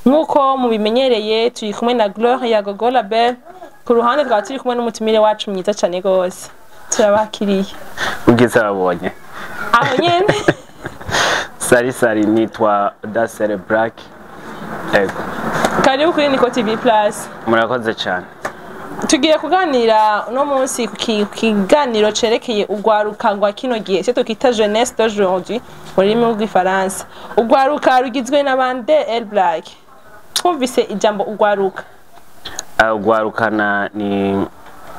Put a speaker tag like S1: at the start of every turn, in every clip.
S1: nk'uko mubimenyereye turi kumwe na Gloire ya Gogo Label ku ruhande twaba turi kumwe n'umutumire wacu mwiza cyane rwose turabakiriye
S2: ubwiza babonye
S1: aho nyene
S2: sari sari nitwa dasere black yego
S1: karibu kuri Niko TV Plus
S2: murakoze cyane
S1: tugiye kuganira uno munsi ku ki- ku kiganiro cerekeye urwaruka rwa kino gihe cyo tukita jeunesse d'aujourd'hui mu rurimi rw'ifaransa urwaruka rugizwe na bande el black twumvise ijambo urwaruka
S2: Ah, ugwarukana ni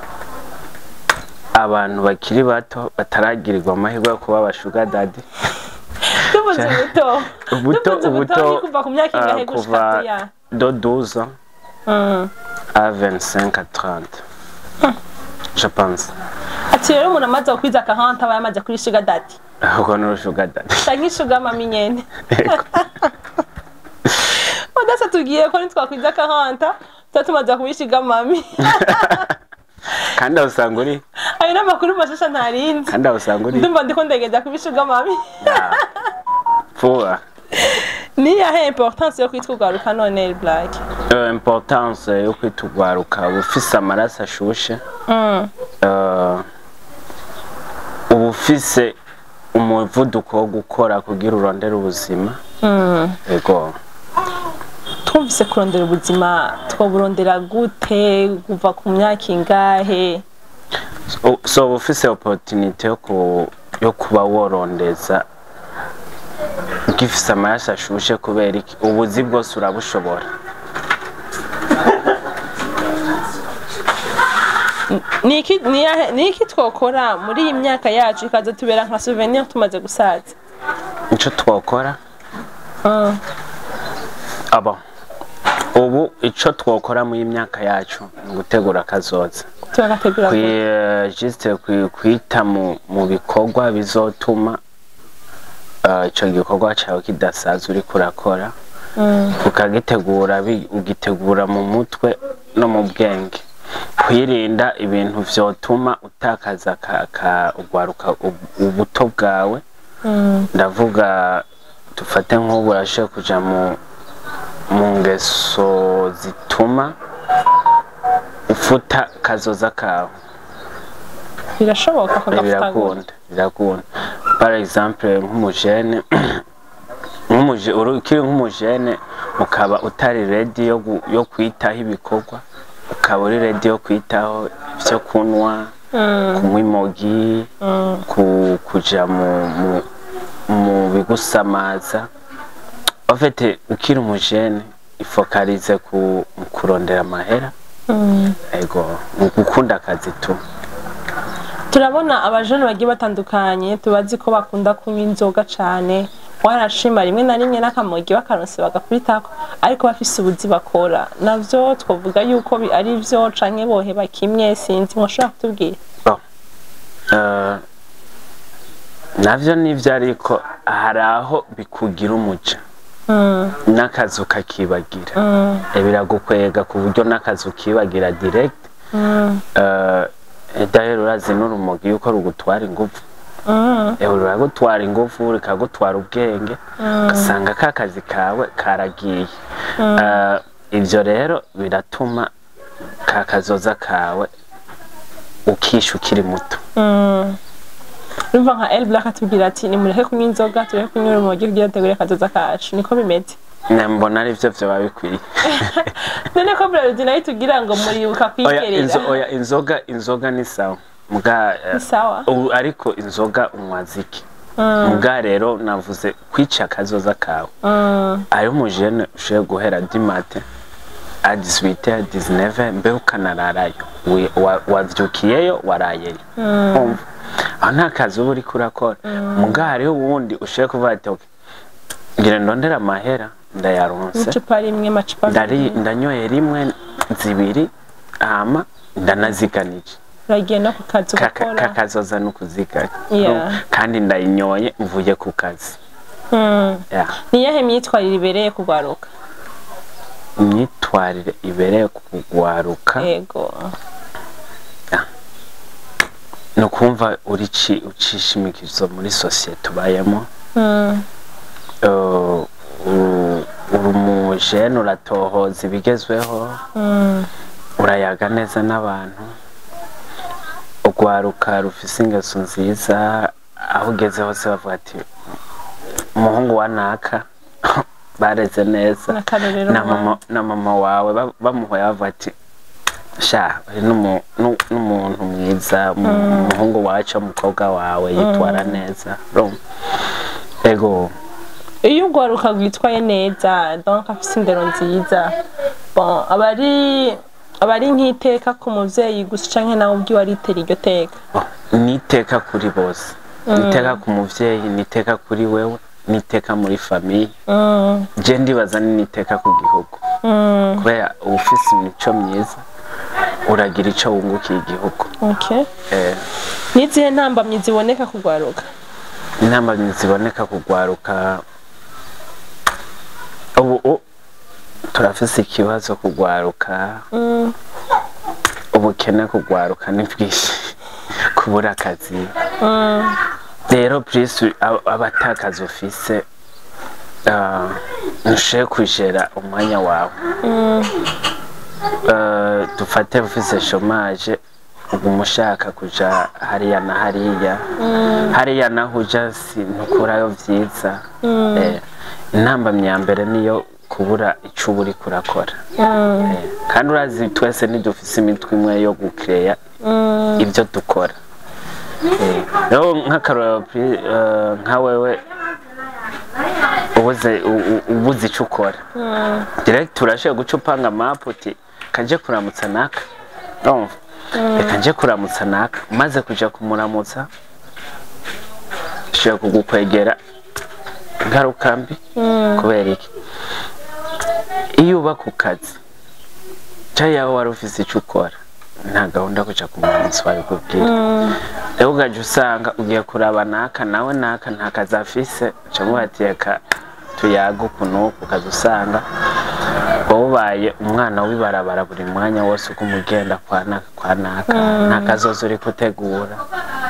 S2: abantu bakiri bato bataragirirwa amahirwe yo kuba abashuga dadi
S1: tuvuze ubuto
S2: ubuto
S1: tuvuze
S2: ubuto
S1: ni kuva ku myaka
S2: ah,
S1: ingahe gushika
S2: kuva
S1: kuya
S2: do 12 ans
S1: Mm.
S2: à 25 à 30 je pense
S1: ati rero umuntu amaze kukwiza akahanta aba yamaze kuri sugar daddy
S2: ahubwo ni urushuga dadi
S1: canke sugar mami nyene
S2: Yego.
S1: udasa tugiye ko nitwakwiza akahanta tuba tumaze kuba sugar mami
S2: kandi aho usanga uri
S1: ayo ni amakuru mashasha ntarinzi
S2: kandi aho usanga uri
S1: ndumva ndiko ndegeza kuba sugar mami
S2: vuba
S1: ni yahe importance yo kwitwa urwaruka none el black
S2: Euh, importance yo kwitugwaruka uba ufise amaraso ashushe
S1: Mm.
S2: Euh, uba ufise umuvuduko wo gukora kugira urondere ubuzima
S1: Mm.
S2: yego
S1: twumvise kurondera ubuzima twaburondera gute kuva ku myaka ingahe
S2: So- so uba ufise opportunity yo ku- yo kuba worondeza ugifise amaraso ashushe kubera iki ubuzi bwose urabushobora
S1: ni iki ni yahe- ni iki twokora muri iyi myaka yacu ikaza tubera nka souvenir tumaze gusaza
S2: ico twokora
S1: Mm.
S2: abo ubu ico twokora mu myaka yacu ni ugutegura akazoza
S1: turagategura gute?
S2: Kwi- juste kwi- kwita mu mu bikorwa bizotuma eh, ico gikorwa cawe kidasaza uriko urakora
S1: Mm.
S2: ukagitegura bi- ugitegura mu mutwe no mu bwenge kwirinda ibintu vyotuma utakaza ka, ka ugwaruka ub- ubuto bwawe
S1: Mm.
S2: ndavuga dufate nk'ubu urashe kuja mu mu ngeso zituma ufuta kazoza kawe
S1: birashoboka kagafuta
S2: birakunda birakunda par exemple nk'umujene nk'umuje uri- ukiri nk'umujene ukaba utari ready yo, gu- yo kwitaho ibikorwa ukaba uri ready yo kwitaho ivyo kunywa kunywa imogi ku, kuja mu, mu, mu bigusamaza ofete ukiri umujene ifokalize ku mu kurondera amahera ego mu gukunda akazi tu
S1: turabona abajene bagiye batandukanye tubazi ko bakunda kunywa inzoga cane warashima rimwe na rimwe n'akamogi bakaronse bagakubitako ariko bafise ubuzi bakora navyo twovuga yuko bi- ari vyo canke boheba kimwe sinzi mwoshobora kutubwira
S2: Bon. Euh, navyo nivyo ariko hari aho bikugira umuja
S1: Mm,
S2: n'akazi ukakibagira
S1: mm,
S2: Eh, biragukwega ku buryo n'akazi ukibagira direct
S1: mm,
S2: Euh, eh, d'ailleurs urazi n'urumogi yuko rugutwara ingufu
S1: mm,
S2: Eh, ruragutwara ingufu rikagutwara ubwenge ugasanga ka kazi kawe karagiye Euh, ivyo rero biratuma ka kazoza kawe ukisha ukiri muto
S1: mm. urumva nka el black atubwira ati nimureke kunywa inzoga tureke kunywa urumogi kugira dutegure akazoza kacu niko bimeze
S2: Ne, mbona ari vyo vyoba bikwiriye
S1: none ko braludi nayo tugira ngo muribuka
S2: oya, inzo,
S1: kwikerera
S2: oya inzoga inzoga ni sawa muga eh,
S1: Ni sawa
S2: ubu ariko inzoga unywa ziki muga rero navuze kwica akazoza kawe
S1: Mm,
S2: ari umujene ushoboye guhera dimate a 18 19 mbe ukanararayo Wi- wa- wavyukiyeyo warayeyo Urumva? aho nta kazi uba uriko urakora muga hariho uwundi ushoboye kuvuga ati "Okay, ngira ndondera amahera ndayaronse
S1: n'icupa rimwe macupa
S2: ndari ndanyoye rimwe zibiri hama ndanaziganije
S1: uragiye no ku kazi ugakora
S2: kakazoza no kuziganya
S1: Yeah.
S2: kandi ndayinyoye mvuye ku kazi
S1: Mm.
S2: Yeah.
S1: ni iyahe myitwarire ibereye kugwaruka
S2: imyitwarire ibereye kugwaruka
S1: yego
S2: ni ukumva urici ucisha imikizo muri sosiyete ubayemo
S1: Mm,
S2: Uh, uru- uri umu umujene uratohoza ibigezweho urayaga neza n'abantu urwaruka rufise ingeso nziza aho ugeze hose bavuga ati umuhungu wa naka bareze neza
S1: N'akarorero
S2: na mama, na mama wawe ba- bamuhoye bavuga ati sha uyu ni umu- nu- n'umuntu mwiza umu- umuhungu wacu umukobwa wawe yitwara neza urumva? ego
S1: iyo urwaruka rwitwaye neza donc afise indero nziza bon aba ari aba ari nk'iteka ku muvyeyi gusa canke nawe ubwiwe aritera iryo teka
S2: Oh, ni iteka kuri bose ni iteka ku muvyeyi ni iteka kuri wewe ni iteka muri famiye
S1: Mm,
S2: je ndibaza ni n'iteka ku gihugu
S1: mm,
S2: kubera uba ufise imico myiza uragira ico wungukiye igihugu
S1: okay.
S2: eh,
S1: n'izihe ntambamyi ziboneka kugwaruka
S2: inama ziboneka kugwaruka ubu u- turafise ikibazo kugwaruka
S1: Mm,
S2: ubukene kugwaruka ni bwinshi kubura akazi
S1: mm,
S2: rero purisi abatakazi ufise ah, ntushoboye kwijera umwanya wawe
S1: mm,
S2: Eh, dufate ufise shomaje uguma ushaka kuja hariya na hariya hariya naho uja si ntukurayo vyiza Eh, intambamyi ya mbere niyo kubura ico uba uriko urakora
S1: mm,
S2: Eh, kandi urazi twese ntidufise imitwe imwe yo gukereya
S1: mm,
S2: ibyo dukora Eh, rero nk'akarorero pri- eh, nka wewe ubuze u- u- ubuze icyo ukora
S1: mm,
S2: direct urashoboye guca upanga mapu uti kanje kuramutsa naka urumva reka nje kuramutsa naka maze kuja kumuramutsa ushobora kugukwegera ingaruka mbi
S1: mm,
S2: kubera iki iyo uba ku kazi cyangwa yaba wari ufise icyo ukora nta gahunda yo kuja kumuramutsa babikubwira
S1: mm,
S2: rero ugaje usanga ugiye kuraba naka nawe naka nta kazi afise uca ati reka tuyaga uku n'uku ukaza usanga wowe ubaye umwana w'ibarabara buri mwanya wose uko umugenda kwa naka kwa naka nta kazoza uri gutegura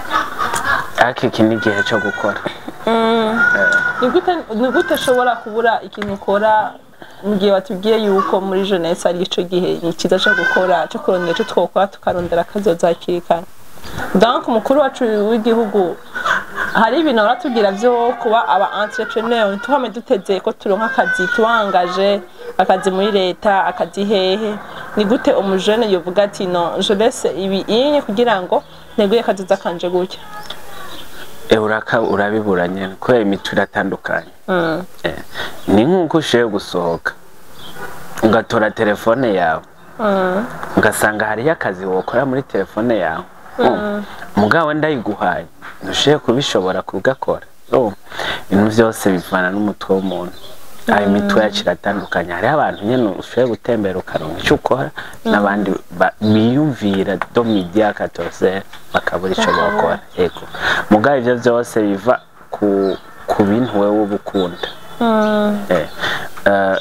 S2: ariko iki ni igihe cyo gukora
S1: mm. Ni gute- ni gute ushobora kubura ikintu ukora mu gihe watubwiye yuko muri jeunesse ari ico gihe ni cyiza cyo gukora cyo kurondera icyo twokora tukarondera akazoza hakiri kare donc umukuru wacu w'igihugu hari ibintu baratubwira byo kuba aba entrepreneur ntituhame duteze ko turonka akazi tuwangaje akazi muri leta akazi hehe ni gute umujene yovuga ati no je laisse ibi inye kugira ngo nteguye akazoza kanje gutya
S2: Eh, uraka urabibura nyene kubera imico iratandukanye
S1: mm.
S2: Eh, ni nk'uko ushoboye gusohoka ugatora telefone yawe
S1: Mm.
S2: ugasanga hariyo akazi wokora muri telefone yawe Mm. mugabo ndayiguhaye ntushoboye kubishobora kugakora Urumva? ibintu byose bivana n'umutwe w'umuntu ayo imitwe yacu iratandukanye hariho abantu nyine ushoboye gutembera ukaronka icyo ukora n'abandi ba- biyumvira do midi ya katose bakabura icyo bakora yego mugabo ibyo byose biva ku ku bintu wowe uba ukunda
S1: Mm.
S2: Eh, eh,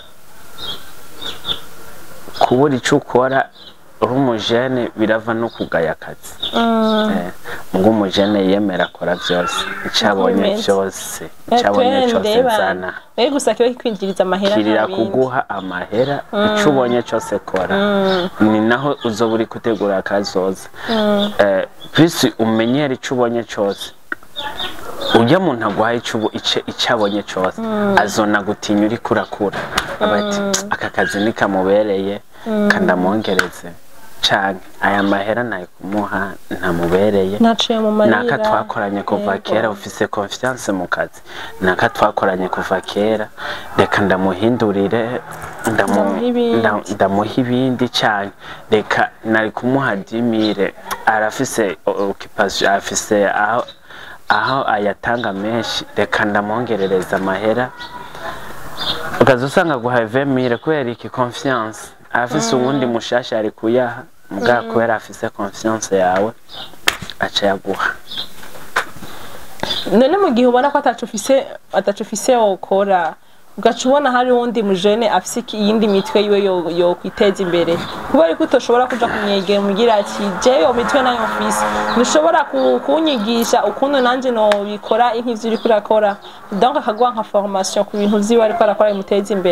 S2: kubura icyo ukora uri umujene birava no kugaya akazi
S1: Mm.
S2: Eh, ubwo umujene yemera akora byose icyo abonye
S1: Bimeze.
S2: byose icyo abonye cyose nzana
S1: Wewe gusa kiba kikwinjiriza amahera
S2: kirira
S1: nta bindi.
S2: kuguha amahera icyo ubonye cyose kora ni naho uzoba uri gutegura akazoza Eh, bisi umenyera icyo ubonye cyose ujya muntu aguhaye icyo ubu- ice- icyo abonye cyose azona gutinya uri kurakura aba ati aka kazi nikamubereye kanamwongereze canke aya mahera nayo kumuha ntamubereye
S1: Naciye mu marira.
S2: naka twakoranye kuva
S1: Yego.
S2: kera ufise confiance mu kazi naka twakoranye kuva kera reka ndamuhindurire ndamu-
S1: Ndamuha ibindi.
S2: nda- ndamuha ibindi cyane reka nari kumuha dimire arafise occupation afise aho aho ayatanga menshi reka ndamwongerereza amahera ukaza usanga guhaye vemire kubera iki confiance arafise uwundi mushasha ari kuyaha mbwa kubera afise confiance yawe aca yaguha
S1: none mu gihe ubona ko atacu ufise atacu ufise wokora ugaca ubona hari uwundi mujene afise iki- iyindi mitwe yiwe yo- yokwiteza imbere kubera ko utoshobora kuja kumwegera umugira ati je yo mitwe nayo mfise ntushobora ku- kunyigisha ukuntu nanje nobikora nk'ivyo uriko urakora donc akaguha nka formation ku bintu vyiwe ariko arakora bimuteza imbere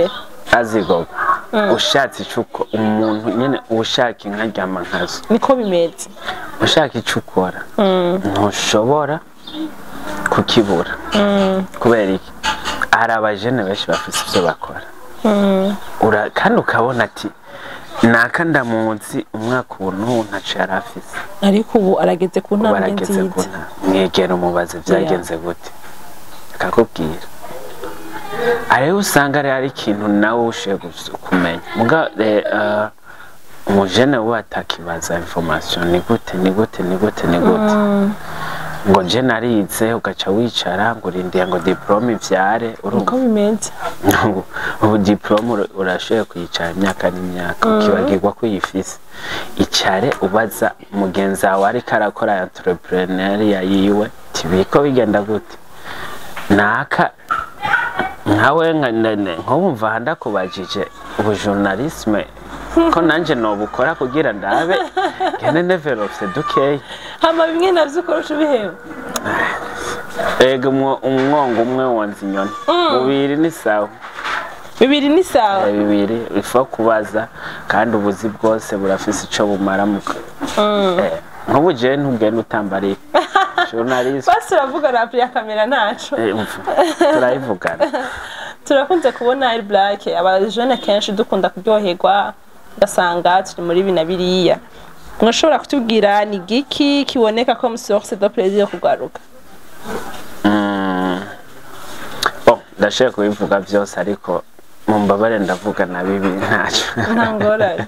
S2: azigoga ushatse icuko umuntu nyene ushaka inka ryama nkazo
S1: niko bimeze
S2: ushaka icyo ukora ntushobora kukibura kubera iki hari abajene benshi bafite ibyo bakora Ura- kandi ukabona ati naka ndamunsi umwaka ubu n'ubu ntaco yari afise
S1: ariko ubu arageze ku
S2: ubu
S1: ntambwe
S2: arageze ku
S1: nziza
S2: nta mwegera umubaze byagenze gute akakubwira ariho usanga rero ari ikintu nawe ushiye kumenya muga eh, eh, umujene we atakibaza information ni gute ni gute ni gute ni gute ngo nje narize ugaca wicara ngo urindiye ngo diplome ivyare urumva
S1: niko bimeze
S2: ubu- ubu diplome ura- urashoboye kuyicara imyaka n'imyaka ukibagirwa ko uyifise icare ubaza mugenzi wawe ariko arakora entrepreneuria yiwe tibiko bigenda gute naka nkawe nka nene nk'ubumva aha ndakubajije ubu journalisme ko nanje nobukora kugira ndabe gene neverofse dukeya
S1: hama bimwe navyo ukoresha ubiheba
S2: ega umwo- umwongo umwe wonza inyoni bubiri ni sawa
S1: bibiri ni sawa
S2: Eh, bibiri ifa kubaza kandi ubuzi bwose burafise ico bumara mu Eh, nk'ubu jewe ntugenda utambariye journalist
S1: basi uravuga rapu ya kamera ntaco
S2: eh, umva, turayivugana
S1: turakunze kubona ari black abajene kenshi dukunda kuryoherwa ugasanga turi muri ibi na biriya mwashobora kutubwira ni giki kiboneka ko source de plaisir yo kugaruka
S2: Mm. bon ndashoboye kubivuga byose ariko mumbabare ndavuga na bibi ntaco
S1: nta ngorane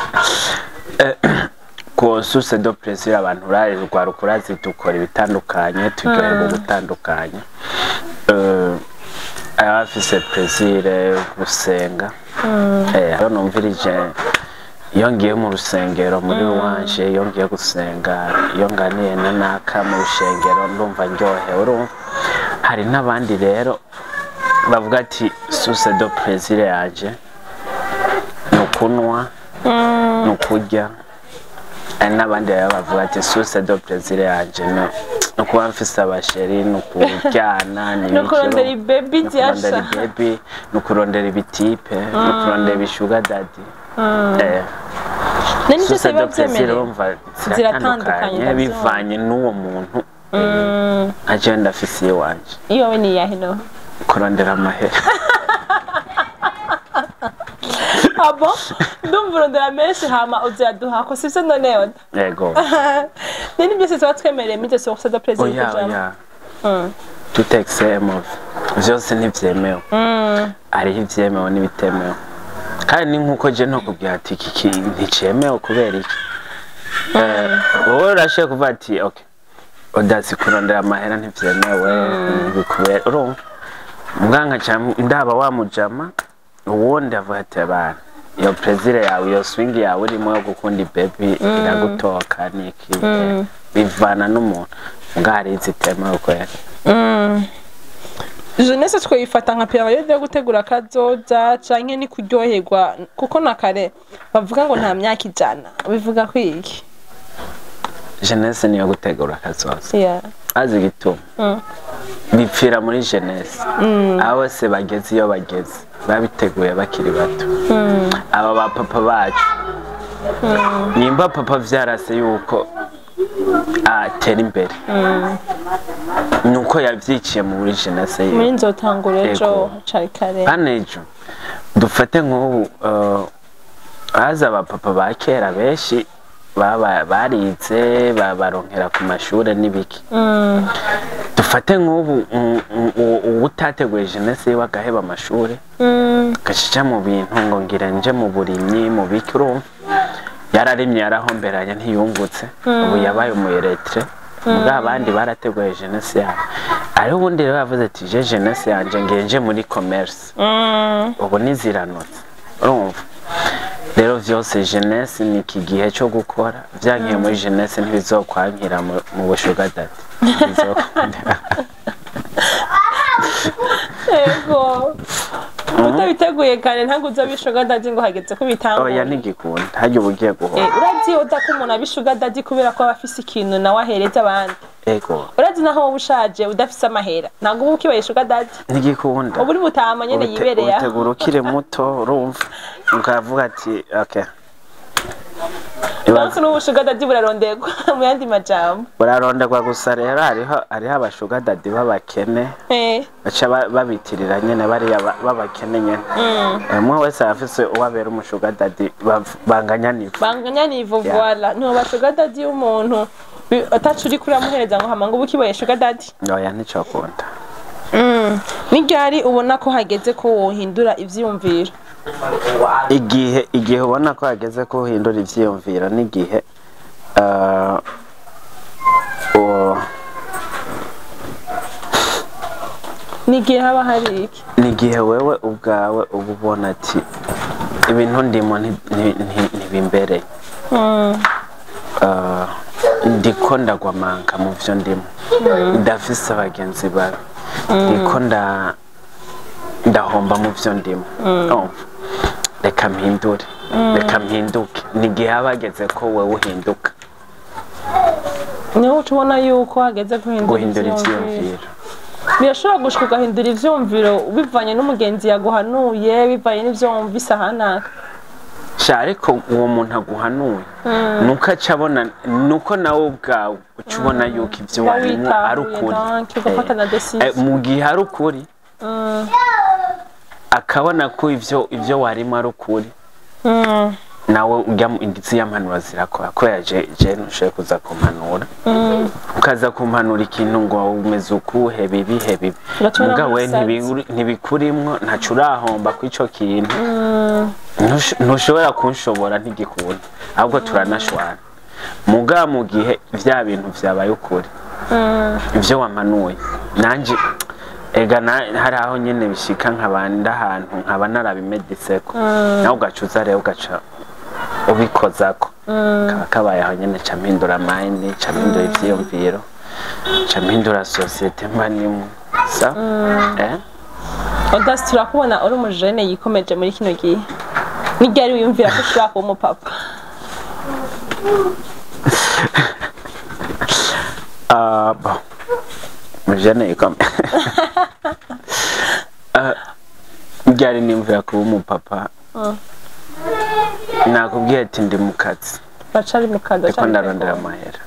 S2: ku source de plaisir abantu rwaruka urazi dukora ibitandukanye turyoherwa gutandukanye Eh, abafise plaisir gusenga Eh, hano numvirije iyo ngiye mu rusengero muri wanje iyo ngiye gusenga iyo nganiye na naka mu rushengero ndumva ndyohewe urumva hari n'abandi rero bavuga ati source de plaisir yanje ni ukunywa ni ukurya hari n'abandi rero bavuga ati source de plaisir yanje ni ni ukuba mfise abasheri ni ukuryana ni
S1: ni ukurondera
S2: ibiki,
S1: ibebi
S2: ni ukurondera
S1: ryasha
S2: ibebi ni ukurondera ibitipe ni ukurondera ibishuga dadi Eh,
S1: nani byose
S2: source
S1: biba
S2: de plaisir
S1: byemerewe
S2: urumva
S1: Ziratandukanye,
S2: ziratandukanye
S1: ndabyumva.
S2: bivanye n'uwo muntu aje ndafise iwanje
S1: iyo we ni iyahe no
S2: kurondera amahera
S1: abo ndumva urondera menshi hama uzayaduha ko sivyo none oda
S2: yego
S1: nani byose tuba twemereye muri izo source de plaisir
S2: oya
S1: kujamo
S2: oya
S1: Mm.
S2: tout extrême vyose ntibyemewe
S1: Mm.
S2: hariho ibyemewe n'ibitemewe kandi ni nk'uko je ntokubwira ati iki ki- nticemewe kubera iki Eh, wowe urashoboye kuvuga ati ok udasi kurondera amahera ntivyemewe ntibikubera urumva mbwa nkaca ndaba wamujama uwundi avuga ati abantu iyo prezire yawe iyo swing yawe urimo yo gukunda ibebi iragutoka niki eh, bivana n'umuntu mbwa hari izitemewe kwera
S1: jeunesse twayifata nka periode yo gutegura akazoza canke ni kuryoherwa kuko na kare bavuga ngo nta myaka ijana bivuga ko iki
S2: jeunesse niyo gutegura akazoza
S1: Yeah.
S2: azi igituma
S1: Mm.
S2: bipfira muri jeunesse abo bose bageze iyo bageze babiteguye bakiri bato aba ba papa bacu nimba papa vyarase yuko atera imbere nuko yavyiciye muri jeunesse yiwe
S1: muri nzotangura ejo
S2: Yego.
S1: cari kare
S2: hano ejo dufate nk'ubu uh, haza abapapa ba kera benshi baba- barize ba- baronkera ku mashure n'ibiki
S1: Mm.
S2: dufate nk'ubu mm, mm, uwo- uwo utateguye jeunesse yiwe agaheba amashure
S1: Mm.
S2: gacica mu bintu ngo ngira nje mu burimyi mu biki urumva yararimye yarahomberanye ntiyungutse ubu yabaye umuyeretre ubwo abandi barateguye jeunesse yabo ariho ubundi rero yavuze ati je jeunesse yanje ngenje muri commerce
S1: Mm.
S2: ubu niziranutse urumva rero vyose jeunesse ni iki gihe cyo gukora vyankiye muri jeunesse ntibizokwankira mu- mu bushugadadi Ntibizokundira.
S1: Ego. utabiteguye kare ntabwo uza bishuga dadi ngo hageze ko
S2: oya
S1: bitangura
S2: ntigikunda harya uba ugiye guhora
S1: urazi yoda ko umuntu abishuga dadi kubera ko aba afise ikintu nawe ahereza abandi
S2: ego
S1: urazi naho wowe ushaje udafise amahera ntabwo uba ukibaye sugar daddy
S2: ntigikunda
S1: uba uri butama nyene
S2: Ubite-
S1: yibereye aho
S2: ubitegura ukiri muto urumva ukavuga ati okay
S1: Ibanze n'ubu sugar daddy buraronderwa mu yandi majambo
S2: buraronderwa gusa rero hariho hariho abashuga dadi b'abakene
S1: Eh,
S2: baca ba- babitirira nyene bariya ba- b'abakene nyene Eh, umwe wese afise uwabera umushuga dadi bav- banganya nivo
S1: banganya nivo
S2: Yeah.
S1: voila ntiwoba sugar daddy y'umuntu bi- atacu uri kuramuhereza ngo hama ngo uba ukibaye sugar daddy
S2: oya nticokunda
S1: ni ryari ubona ko hageze ko wohindura ivyiyumviro
S2: igihe igihe ubona ko hageze ko uhindura ivyiyumviro n'igihe eh, uwo-
S1: ni igihe haba hari iki
S2: ni igihe wewe ubwawe uba ubona ati ibintu ndimo nti- nti- nti- ntibimbereye Eh, ndiko ndagwamanka mu vyo ndimo ndafise abagenzi bawe ndiko nda ndahomba mu vyo ndimo Urumva? reka mpindure reka mpinduke ni igihe haba hageze ko wewe uhinduka
S1: niho uca ubona yuko hageze guhindura
S2: guhindura
S1: ivyiyumviro
S2: ivyiyumviro
S1: birashobora gushika ugahindura ivyumviro bivanye n'umugenzi yaguhanuye bivanye n'ivyo wumvise ahanaka
S2: sha ariko uwo muntu aguhanuye nuko aca abona nuko nawe ubwawe uca ubona yuko ivyo
S1: Uba
S2: warimo ari
S1: witahuye
S2: ukuri
S1: donc ugafata na
S2: Eh,
S1: decision.
S2: mu gihe ari ukuri akabona ko ivyo ivyo warimo ari ukuri
S1: Mm,
S2: nawe ujya mu indizi y'ampanuro zirakora kubera je je ntushoboye kuza kumpanura ukaza kumpanura ikintu ngo umeze ukuhe bibi he bibi
S1: Ugacora
S2: muga we
S1: nk'umusazi.
S2: ntibi- ntibikurimwo ntaco urahomba ku ico kintu Ntush- ntushobora kunshobora ntigikunda ahubwo turanashwana muga mu gihe vya bintu vyabaye ukuri ivyo wamanuye nanje ega na- hari aho nyene bishika nkabanda ahantu nkaba narabimediseko nawe ugacuza rero ugaca ubikozako kaba kabaye aho nyene ca mpindura mind ca mpindura ivyiyumviro ca mpindura sosiyete mba nimwe sa eh?
S1: Audace turakubona uri umujene yikomeje muri kino gihe ni ryari wiyumvira ko ushobora kuba umupapa
S2: Ah, bon. Mujane comme. Ah, Ryari nimvira kuba umupapa. Nakubwiye ati ndi mu kazi.
S1: bacari mu kazi
S2: Ariko
S1: bacari mu
S2: ndarondera
S1: kazi.
S2: amahera.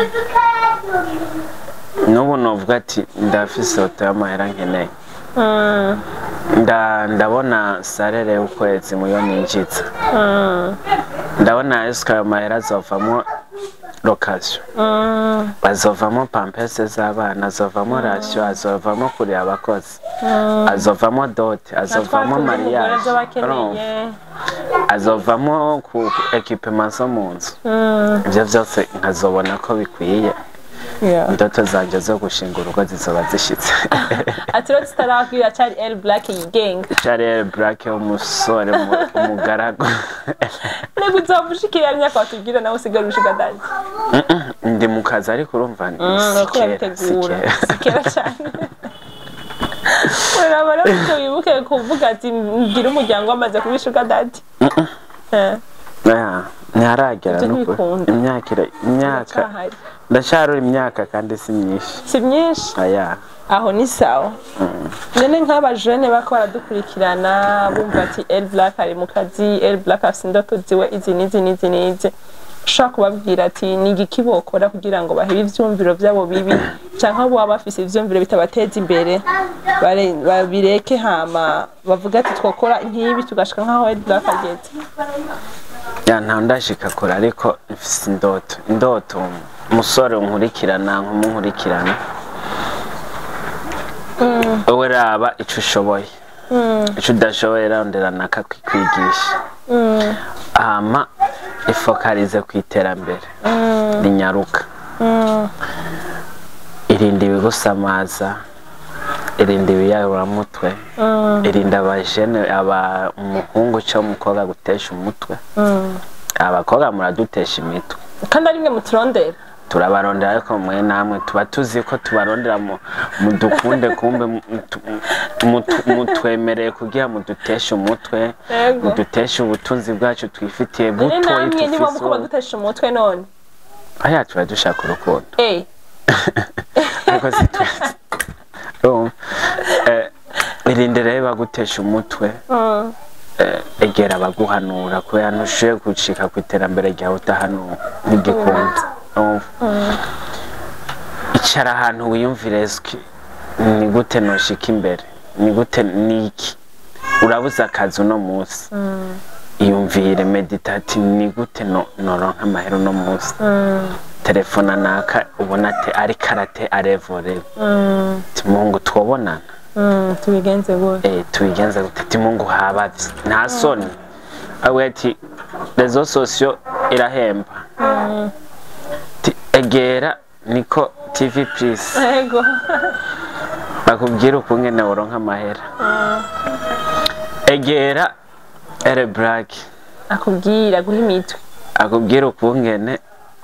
S2: N'ubu novuga ati ndafise oto y'amahera nkeneye.
S1: Mm,
S2: Nda ndabona salere y'ukwezi muyo ninjiza. Ndabona eske ayo mahera azovamwo location.
S1: mm,
S2: azovamo pampese z'abana azovamo rasiyo azovamo kureba abakozi azovamo dote azovamo
S1: natwe
S2: mariage
S1: turi bakeneye
S2: azovamo ku ekipema zo mu nzu
S1: Mm,
S2: ibyo byose nkazobona ko bikwiye
S1: yeah.
S2: indoto zanjye zo gushinga urugo zizoba zishitse
S1: ati rero tutarakwira cari el black yigenga
S2: charlie black umusore mu- umugaragu
S1: nego uzomushikira imyaka watubwira nawe usigara ushiga dadi
S2: ndi mu kazi ariko urumva ni
S1: uriko
S2: sikera
S1: urabitegura
S2: sikera
S1: sikera cyane uraba rero icyo wibuke kuvuga ati mbwira umuryango wamaze kuba ishuga dadi Eh,
S2: Yeah, ntiharagera
S1: Ibyo
S2: n'ukuri.
S1: ntibikunda.
S2: imyaka ira- imyaka
S1: iracyahari.
S2: ndacyarura imyaka kandi si myinshi
S1: si myinshi
S2: aya
S1: aho ni sawa none nk'abajene bako baradukurikirana bumva ati el black ari mu kazi el black afite indoto ziwe izi n'izi n'izi n'izi ushobora kubabwira ati ni igiki bokora kugira ngo bahebe ivyumviro vyabo bibi canke abo baba bafise ivyumviro bitabateza imbere bare- babireke hama bavuga ati twokora nk'ibi tugashika nk'aho el black ageze
S2: ya ntawe ndashika kure ariko mfise indoto indoto umusore unkurikirana nkumunkurikirana wowe raba ico ushoboye ico udashoboye rondera nakakwigisha hama ifokarize ku iterambere rinyaruka irinda ibigusamaza irinda ibiyaburamutwe irinda abajene aba umuhungu cyangwa umukobwa gutesha umutwe abakobwa muradutesha imitwe
S1: kandi ari mwe muturondera
S2: turabarondera ariko mwe namwe tuba tuzi ko tubarondera mu mudukunde kumbe mutu- mutu- mutwemereye kugira muduteshe umutwe
S1: Yego.
S2: muduteshe ubutunzi bwacu twifitiye
S1: none
S2: butoyi
S1: namwe niba
S2: tufise
S1: muko badutesha umutwe none
S2: aya tuba dushaka urukundo
S1: Eh.
S2: ariko si twese urumva Eh, irinde rero bagutesha umutwe
S1: Mm.
S2: eh, egera abaguhanura kubera ntushoboye gucika ku iterambere ryawe utahanura ntigikunda urumva icara ahantu wiyumvire ski ni gute noshika imbere ni gute niki urabuze akazi uno munsi iyumvire meditate ni gute no- noronka amahera uno munsi telefona naka ubona ate ari karate arevore
S1: Mm.
S2: timungu twobonana
S1: Mm. tubigenze gute
S2: eh tubigenza gute timungu habavye nta soni awe ati rezo sosio irahemba Ti- egera niko tv please
S1: ego
S2: bakubwira ukungene woronka amahera egera ere black
S1: akubwira guha imitwe
S2: akubwira ukungene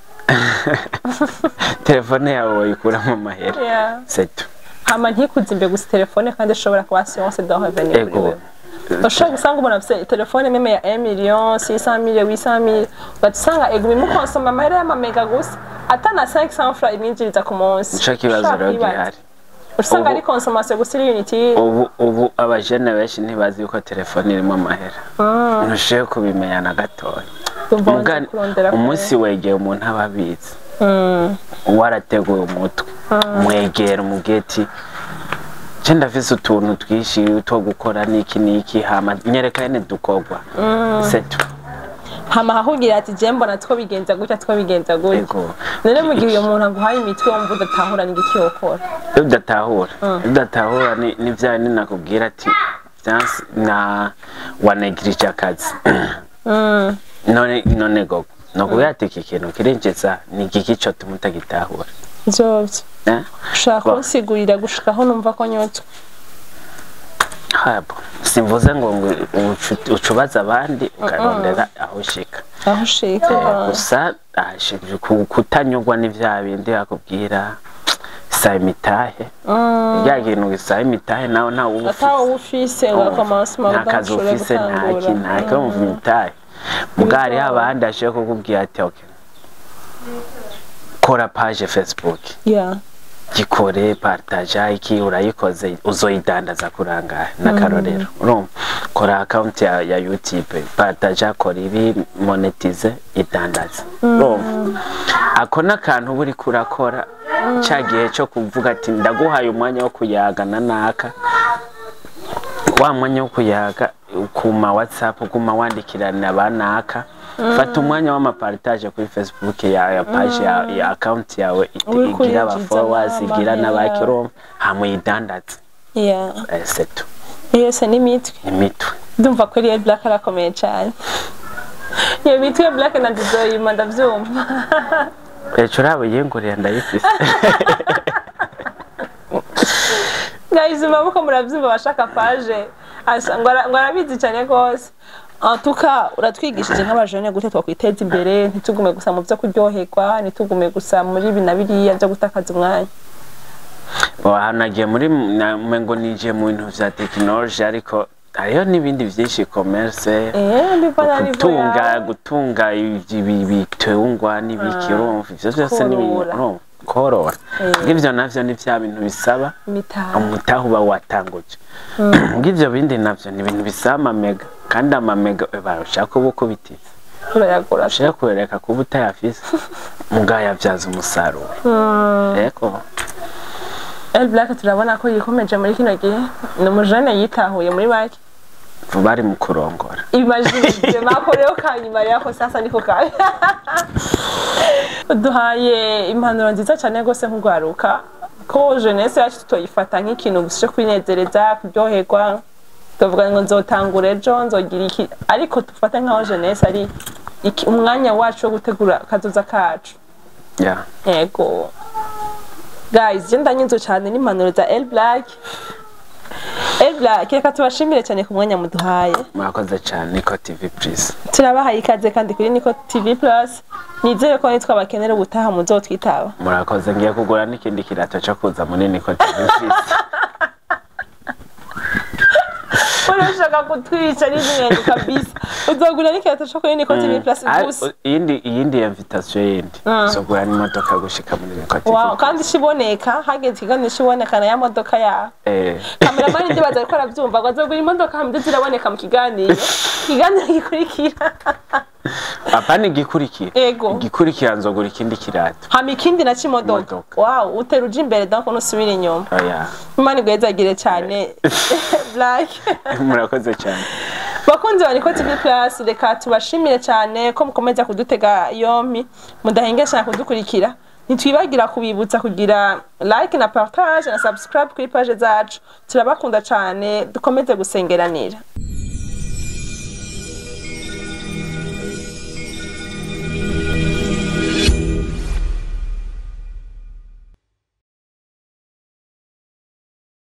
S2: telefone yawe wayikuramo amahera
S1: Yeah.
S2: setu
S1: hama ntikuzimbe gusa telefone kandi ishobora kuba siyonse do revenir kuri
S2: ego
S1: wewe ushobora gusanga umuntu afite telefone meme ya 1 million 600 mille 800 mille ugahita usanga ego imukonsoma amahera y'amamega gusa atana 500 francs imwinjiriza ku munsi
S2: nico kibazo
S1: Ushobora
S2: rero
S1: kwibaza.
S2: gihari
S1: usanga
S2: Ubu-
S1: ari consommation gusa iri unity
S2: ubu ubu abajene benshi ntibazi yuko telefone irimo amahera ntushoboye kubimenya na gatoya
S1: Ndumva
S2: Muga-
S1: wanze kurondera kure.
S2: umunsi wegeye umuntu aba abizi
S1: Mm.
S2: warateguye umutwe mwegera umugeti je ndafise utuntu twinshi two gukora niki niki hama nyereka nyene dukorwa setu
S1: hama hakubwira ati je mbona two bigenza gutya two bigenza gutya
S2: ego
S1: none mu gihe uyo muntu aguhaye imitwe wumva udatahura n'igiki yokora
S2: iyo udatahura iyo udatahura ni ni vya bindi nakubwira ati vyansi na wanegirije akazi
S1: Mm.
S2: none none gogo nokubwira ati iki kintu kirinjiza ni igiki cotuma utagitahura
S1: vyovyo
S2: eh?
S1: ushaka
S2: Ba-
S1: kunsigurira gushikaho numva ko nyotswe
S2: habo simvuze ngo ngo ucu- ucubaze abandi ukarondera aho ushika
S1: aho ushika
S2: Eh, gusa ashinzwe ku- kutanyurwa n'ivya bindi akubwira saa imitahe rya kintu gisaba imitahe nawe ntawe uba ufise.
S1: atawe ufise ugakomansa
S2: nta kazi
S1: udashobora
S2: ufise ntaki
S1: gutangura
S2: ntaki wumva imitahe muga hariho abandi ashoboye kukubwira ati ok kora page facebook
S1: Yeah.
S2: gikore partaja iki urayikoze uzoyidandaza kurangahe n'akarorero urumva kora account ya, ya youtube partaja kora ibi monetize idandaza urumva ako n'akantu uba uriko urakora ca gihe co kuvuga ati ndaguhaye umwanya wo kuyagana naka wa mwanya wo kuyaga kuma whatsapp uguma wandikirana banaka fata umwanya w'amapartage kuri facebook ya, ya page ya, ya account yawe iti-
S1: Uri
S2: igira
S1: kuyinjiza
S2: aba followers
S1: n'amahera.
S2: igira n'abakiromba hamuyidandaza
S1: Yeah.
S2: eh, setu
S1: yose n'imitwe
S2: imitwe
S1: ndumva ko ariyo black arakomeye cyane iyo mitwe ya black na dizoyima ndabyumva
S2: ejo uraba yinguriye ndayifise
S1: guys maboko murabyumva abashaka paje asa ngo ara- ngo arabizi cyane rwose antuka uratwigishije nk'abajene gute twakwiteza imbere ntitugume gusa mu byo kuryoherwa ntitugume gusa muri ibi na biriya byo gutakaza umwanya
S2: aha nagiye muri na- ngo ninjiye mu bintu vya tekinoloji ariko hariho n'ibindi byinshi commerce
S1: eh mbivana nivo
S2: gutunga
S1: yawe
S2: gutunga ibi- ibitungwa n'ibiki urumva ivyo vyose ni ibintu
S1: Korora.
S2: urumva korora
S1: Eh.
S2: ngivyo navyo ni vya bintu bisaba
S1: imitaha
S2: umutaha uba watanguje ngivyo bindi navyo ni ibintu bisaba amamega kandi amamega barashaka uba ukubitiza
S1: urayagura
S2: ushaka kubereka kuba utayafise mugayavyaza umusaruro eko
S1: El Black turabona ko yikomeje muri kino gihe ni umujene yitahuye muri make
S2: bari mu kurongora
S1: imagine makoreo kanyuma yako sasa niko kawe duhaye impanuro nziza cyane rwose nk'urwaruka ko jeunesse yacu tutoyifata nk'ikintu gusa cyo kwinezereza kuryoherwa tuvuga ngo nzotangura ejo nzogira iki ariko dufate nk'aho jeunesse ari iki- umwanya wacu wo gutegura akazoza kacu
S2: yeah.
S1: yego guys je ndanyuzwe cyane n'impanuro za El Black El Black reka tubashimire cyane ku mwanya muduhaye
S2: murakoze cyane niko tv please
S1: turabahaye ikaze kandi kuri Niko TV Plus nizere ko nitwa bakenera ubutaha muzotwitaba
S2: murakoze ngiye kugura n'ikindi kirato cyo kuza muri niko tv please
S1: urashaka kutwica n'ibintu kabisa uzogura n'ikirato co kuri Niko TV Plus
S2: Ah,
S1: gusa
S2: iyindi iyindi invitation yindi zogura n'imodoka gushika muri Niko TV
S1: wow kandi ishiboneka hageze ikiganiro ishiboneka na ya modoka yawe
S2: eh
S1: kameramani ndibaza ariko aravyumva ngo azogura imodoka hamwe ziraboneka mu kiganiro ikiganiro gikurikira
S2: apana igikurikira
S1: ego
S2: igikurikira nzogura ikindi kirato
S1: hama ikindi naco imodoka
S2: Imodoka.
S1: wow utera uja imbere donc nusubira inyuma
S2: oya
S1: imana igwezagire cyane black
S2: murakoze cyane
S1: bakunzi ba Niko TV Plus reka tubashimire cyane ko mukomeza kudutega yompi mudahengesha kudukurikira ntitwibagira kubibutsa kugira like na partage na subscribe kuri page zacu turabakunda cyane dukomeze gusengeranira